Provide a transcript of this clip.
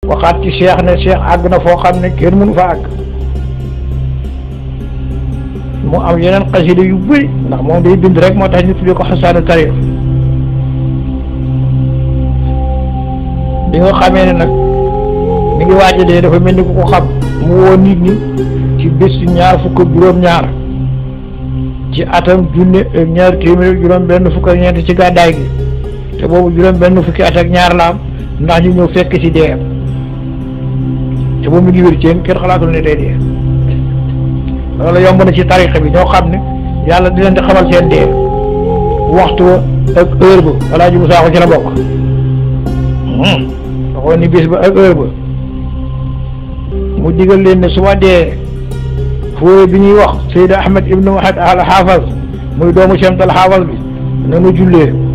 waxaat ci cheikh ne cheikh àgg na foo xam ne kenn mënu fa àgg mu am yeneen xasida yu bëri ndax moom day bind rek moo tax ñu tuddee ko xasaanu tarix bi nga xamee ne nag mi ngi waaj a dee dafa mel ni ku ko xam mu woo nit ñi ci bés ñaar fukk ak juróom-ñaar ci atam junne ak ñaar téeméer juróom benn fukk ak ñeent ci gàddaay gi te boobu juróom benn fukki at ak ñaar la am ndax ñu ñëw fekk ci dee te boobu mi ngi wér ceen kenn xalaatul ne day dee loolu yomb na ci tarixa bi ñoo xam ne yàlla di leen di xamal seen dee waxtu wa ak heure ba walaa ji bu saako ci la bokk waxoon ni bés ba ak heure ba mu digal leen ne su ma dee fóore bi ñuy wax Seyd Ahmed ibnu Wahid al Haafaz muy doomu Cheikh al Haafaz bi na nu jullee